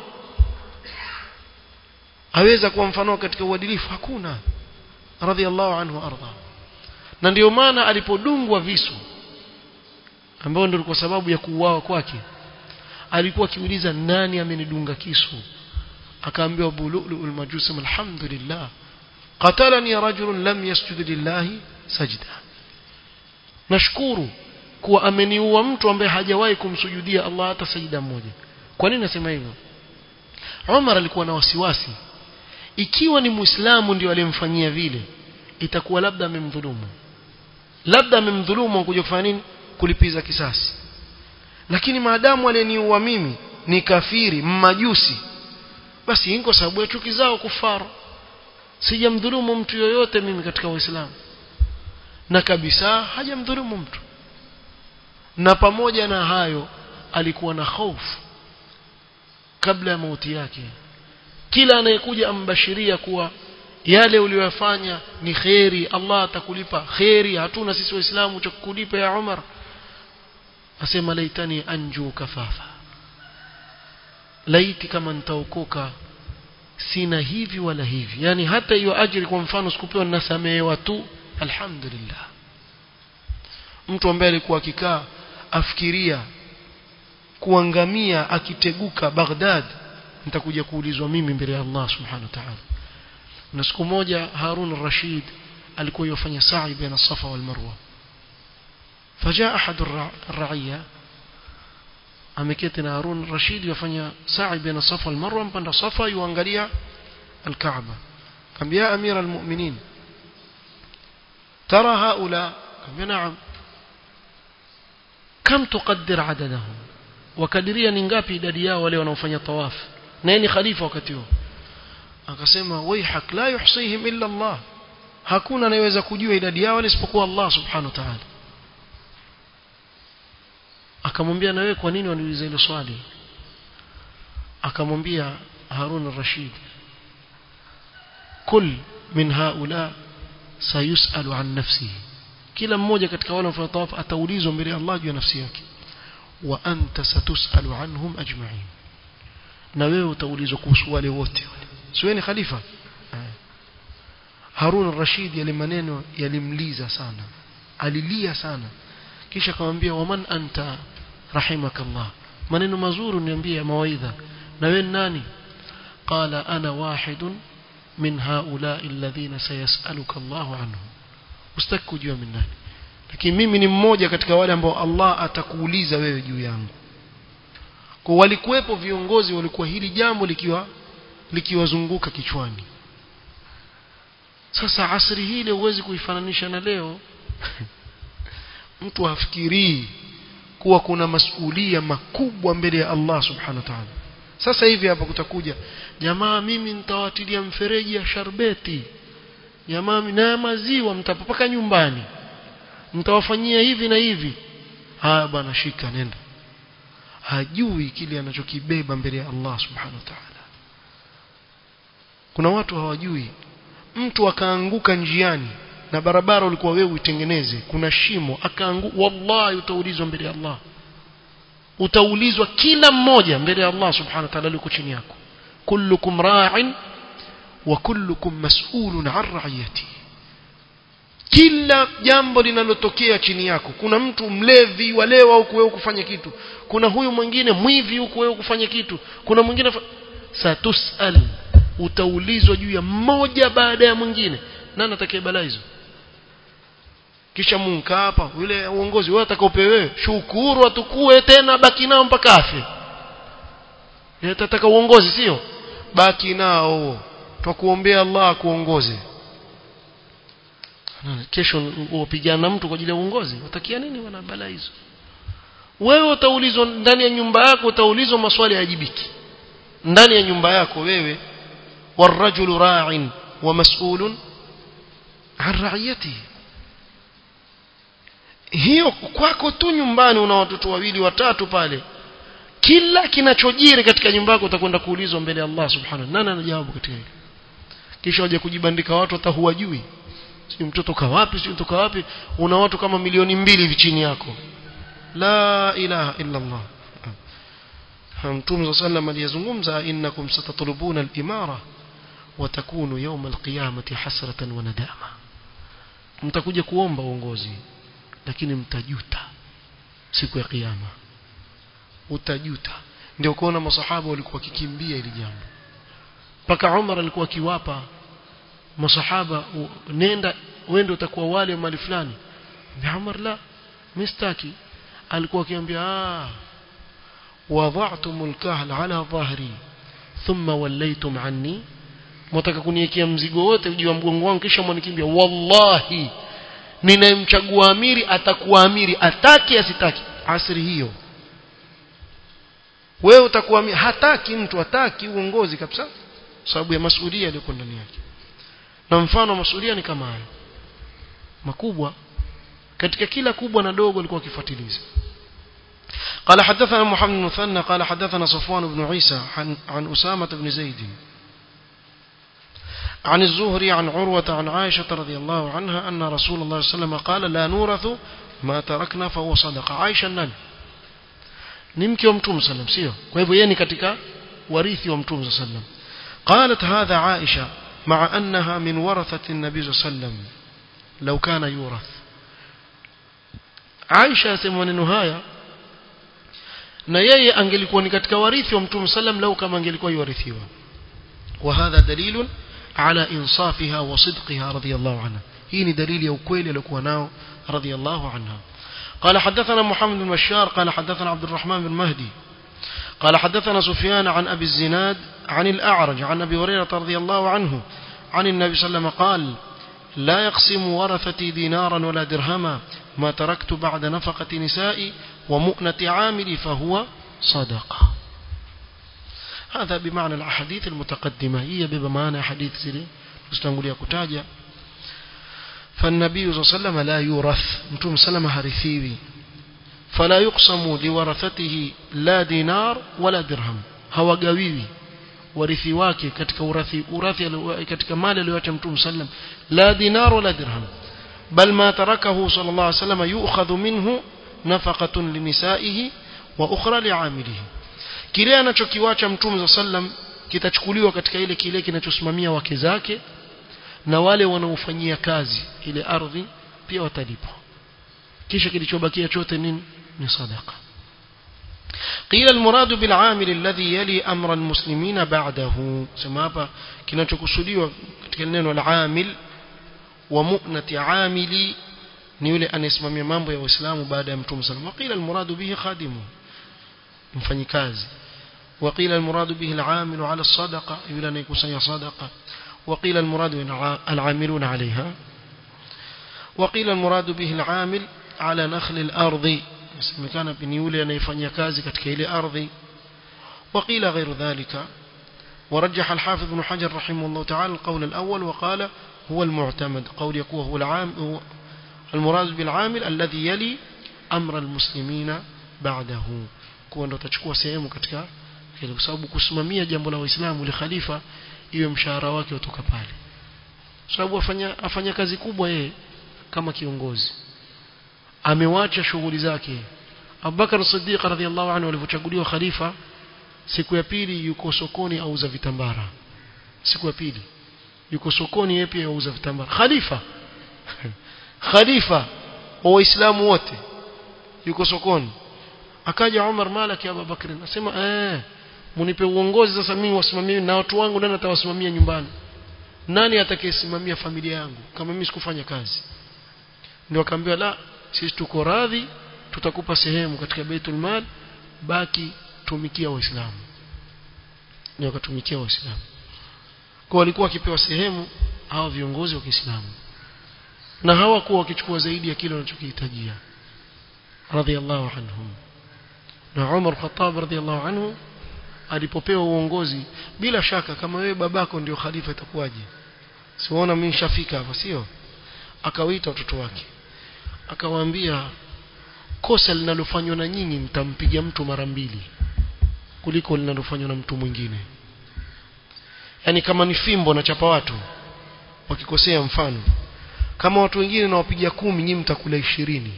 aweza kuwa mfano katika uadilifu hakuna radhiallahu anhu arda na ndio maana alipodungwa visu ambao ndio kwa sababu ya kuuawa kwake alikuwa akiuliza nani amenidunga kisu akaambiwa Abu Lu'lu al-Majusi alhamdulillah qatalani rajulun lam yasjud lillahi sajda nashukuru kuwa ameniua mtu ambaye hajawahi kumsujudia Allah hata sajida moja kwa nini nasema hivyo Umar alikuwa na wasiwasi ikiwa ni muislamu ndio aliyemfanyia vile itakuwa labda amemdhulumu labda amemdhulumu kuja kufanya nini kulipiza kisasi lakini maadamu aliyeniua mimi ni kafiri mmajusi basi hii kwa sababu ya chuki zao kufara sijamdhulumu mtu yoyote mimi katika uislamu na kabisa hajamdhulumu mtu na pamoja na hayo alikuwa na hofu kabla ya mauti yake kila anayekuja ambashiria kuwa yale uliyofanya ni kheri Allah atakulipa kheri hatuna sisi waislamu cha kukulipa ya Umar asema laitani anju kafafa laiti kama nitaokoka sina hivi wala hivi yani hata hiyo ajiri kwa mfano sikupewa ninasamehewa tu alhamdulillah mtu ambaye alikuwa akikaa afikiria kuangamia akiteguka Baghdad nitakuja kuulizwa mimi mbele ya Allah subhanahu wa ta'ala na siku moja Harun al-Rashid alikuwa yofanya sa'i baina Safa wal Marwa فجاء أحد الرعية ameketi na Harun Rashid yafanya sa'i baina Safa wal Marwa mpanda Safa yuangalia al-Kaaba kambia amira al-mu'minin ترى هؤلاء كم نعم كم تقدر عددهم وكدريا ni ngapi idadi yao wale wanaofanya tawaf na ni khalifa wakati huo akasema waihak la yuhsihim illa Allah hakuna anayeweza kujua idadi yao isipokuwa Allah subhanahu wa ta'ala akamwambia na wewe kwa nini waniuliza hilo swali akamwambia Harun al-Rashid kul min haula sayusalu an nafsihi kila mmoja katika wale wanaofanya tawaf ataulizwa mbele ya Allah juu ya nafsi yake wa anta satusalu anhum ajma'in na wewe utaulizwa kuhusu wale wote wale siwe ni khalifa Harun al-Rashid yale maneno yalimliza sana alilia sana kisha akamwambia waman anta rahimakallah maneno mazuri niambie mawaidha na wewe nani qala ana wahidun min haula'i alladhina sayasaluka Allahu anhum ustaki kujua mimi nani lakini mimi ni mmoja katika wale ambao Allah atakuuliza wewe juu yangu kwa walikuwepo viongozi walikuwa hili jambo likiwa likiwazunguka kichwani sasa asri hile huwezi kuifananisha na leo mtu hafikirii kuwa kuna masulia makubwa mbele ya Allah subhanahu wa ta'ala sasa hivi hapa kutakuja jamaa mimi nitawatilia mfereji ya sharbeti jamaa na maziwa mtapaka nyumbani mtawafanyia hivi na hivi haya bwana shika nenda hajui kile anachokibeba mbele ya Allah subhanahu wa ta'ala kuna watu hawajui mtu akaanguka njiani na barabara ulikuwa wewe uitengeneze kuna shimo akaanguka wallahi utaulizwa mbele ya Allah utaulizwa kila mmoja mbele ya Allah subhanahu wa ta'ala yuko chini yako kullukum ra'in wa kullukum mas'ulun 'an ra'iyati kila jambo linalotokea chini yako kuna mtu mlevi walewa huku wewe kufanya kitu kuna huyu mwingine mwivi huku wewe kufanya kitu kuna mwingine satusal utaulizwa juu ya mmoja baada ya mwingine nani atakaye balaa hizo kisha munka hapa yule uongozi wewe atakaopewe wewe shukuru atukue tena baki nao mpaka afe yatataka uongozi sio baki nao twakuombea Allah akuongoze kesho upigana na mtu kwa ajili ya uongozi utakia nini wana balaa hizo wewe utaulizwa ndani ya nyumba yako utaulizwa maswali yajibiki ndani ya nyumba yako wewe والرجل راع ومسؤول عن رعيته hiyo kwako tu nyumbani una watoto wawili watatu pale kila kinachojiri katika nyumba yako utakwenda kuulizwa mbele ya Allah subhanahu nani anajawabu katika hilo kisha waje kujibandika watu hata huwajui si mtoto kawapi si mtoto wapi una watu kama milioni mbili hivi chini yako la ilaha illa Allah Mtume sallam aliyezungumza innakum satatlubuna al-imara wa takunu yawm al-qiyamati hasratan wa nadama mtakuja kuomba uongozi lakini mtajuta siku ya kiyama utajuta ndio kuona masahaba walikuwa wakikimbia ili jambo mpaka Umar alikuwa akiwapa masahaba nenda wende utakuwa wale mali fulani na Umar la mistaki alikuwa akiambia ah وضعتم الكهل على ظهري ثم وليتم عني mtaka kuniwekea mzigo wote juu ya mgongo wangu kisha mwanikimbia wallahi ninayemchagua amiri atakuwa amiri ataki asitaki asri hiyo wewe utakuwa amiri hataki mtu hataki uongozi kabisa sababu ya masuhulia yaliyo ndani yake na mfano masuhulia ni kama hayo makubwa katika kila kubwa na dogo alikuwa akifuatiliza قال حدثنا محمد بن مثنى قال حدثنا صفوان بن عيسى عن, عن أسامة بن زيد عن الزهري عن عروة عن عائشة رضي الله عنها أن رسول الله صلى الله عليه وسلم قال لا نورث ما تركنا فهو صدقة عائشة نani ni mke wa mtume sallam sio kwa hivyo yeye ni katika warithi wa mtume sallam قالت هذا عائشة مع أنها من ورثة النبي صلى الله عليه وسلم لو كان يورث عائشة يسمى maneno haya na yeye angelikuwa ni katika warithi wa mtume sallam lau kama angelikuwa yuwarithiwa وهذا دليل على إنصافها وصدقها رضي الله عنها هي دليل يوكويل لكوا ناو رضي الله عنها قال حدثنا محمد بن بشار قال حدثنا عبد الرحمن بن مهدي قال حدثنا سفيان عن أبي الزناد عن الأعرج عن أبي هريرة رضي الله عنه عن النبي صلى الله عليه وسلم قال لا يقسم ورثتي دينارا ولا درهما ما تركت بعد نفقة نسائي ومؤنة عاملي فهو صدقة هذا بمعنى الأحاديث المتقدمة هي بمعنى حديث سيري استنقل كتاجة فالنبي صلى الله عليه وسلم لا يورث نتوم سلم هرثيوي فلا يقسم لورثته لا دينار ولا درهم hawagawiwi warithi wake katika urathi urathi katika mali aliyoacha mtume sallam la dinar wala dirham bal ma tarakahu sallallahu alayhi wasallam yu'khadhu minhu nafaqatun linisaihi wa ukhra li'amilihi kile anachokiwacha mtume sallam kitachukuliwa katika ile kile kinachosimamia wake zake na wale wanaofanyia kazi ile ardhi pia watalipwa kisha kilichobakia chote nini ni sadaqa قيل المراد بالعامل الذي يلي أمر المسلمين بعده سما hapa kinachokusudiwa katika neno al-amil wa mu'nati amili ni yule anayesimamia mambo ya Uislamu baada ya Mtume sallallahu alayhi wasallam qila al-murad bihi khadimu mfanyikazi وقيل المراد به العامل على الصدقة يقول أن يكون صدقة وقيل المراد العاملون عليها وقيل المراد به العامل على نخل الأرض كان بنيولي أن يفني كازي كتكيل أرضي وقيل غير ذلك ورجح الحافظ بن حجر رحمه الله تعالى القول الأول وقال هو المعتمد قول يقوى هو العام هو المراد بالعامل الذي يلي أمر المسلمين بعده kuwa ndo atachukua sehemu katika hilo kwa sababu kusimamia jambo la waislamu li khalifa iwe mshahara wake utoka pale sababu afanya afanya kazi kubwa yeye kama kiongozi amewacha shughuli zake Abubakar Siddiq radhiallahu anhu alipochaguliwa khalifa siku ya pili yuko sokoni auza vitambara siku ya pili yuko sokoni yeye pia auza vitambara khalifa khalifa wa waislamu wote yuko sokoni akaja Umar Malaki Abu Bakr anasema eh munipe uongozi sasa mimi wasimamie na watu wangu nani atawasimamia nyumbani nani atakayesimamia familia yangu kama mimi sikufanya kazi ndio akaambiwa la sisi tuko radhi tutakupa sehemu katika Baitul Mal baki tumikia waislamu ndio akatumikia waislamu kwa walikuwa wakipewa sehemu hawa viongozi wa Kiislamu na hawakuwa wakichukua zaidi ya kile wanachokihitajia radhiallahu anhum na Umar Khattab radhiallahu anhu alipopewa uongozi bila shaka kama wewe babako ndio khalifa itakuwaje siona mimi nishafika hapa sio akawaita watoto wake akawaambia kosa linalofanywa na nyinyi mtampiga mtu mara mbili kuliko linalofanywa na mtu mwingine yani kama ni fimbo na chapa watu wakikosea mfano kama watu wengine nawapiga kumi nyinyi mtakula ishirini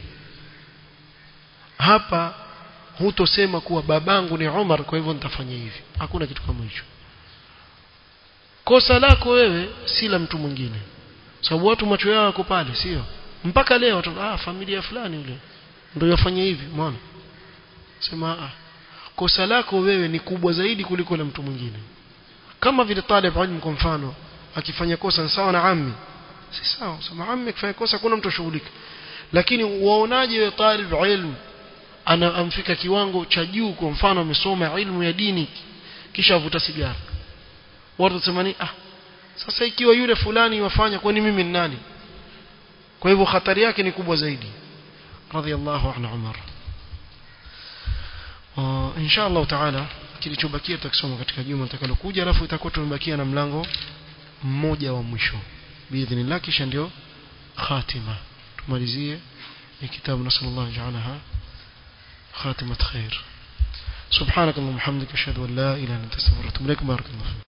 hapa hutosema kuwa babangu ni Umar kwa hivyo nitafanya hivi hakuna kitu kama hicho kosa lako wewe si la mtu mwingine sababu watu macho yao yako pale sio mpaka leo watu ah familia fulani yule ndio yafanya hivi umeona sema ah kosa lako wewe ni kubwa zaidi kuliko la mtu mwingine kama vile talib ilmu kwa mfano akifanya kosa sawa na ammi si sawa sema ammi akifanya kosa kuna mtu shughulika lakini waonaje wewe talib ilmu ana amfika kiwango cha juu kwa mfano amesoma ilmu ya dini kisha avuta sigara watu wasemani ah sasa ikiwa yule fulani wafanya kwani mimi ni nani kwa hivyo hatari yake ni kubwa zaidi radhiallahu anhu Umar uh, insha Allah taala kilichobakia tutakisoma katika juma litakalokuja alafu itakuwa tumebakia na mlango mmoja wa mwisho biidhnillah kisha ndio khatima tumalizie ni kitabu nasallallahu ja'alaha خاتمة خير سبحانك اللهم وبحمدك أشهد أن لا إله إلا أنت أستغفرك وأتوب إليك بارك الله فيك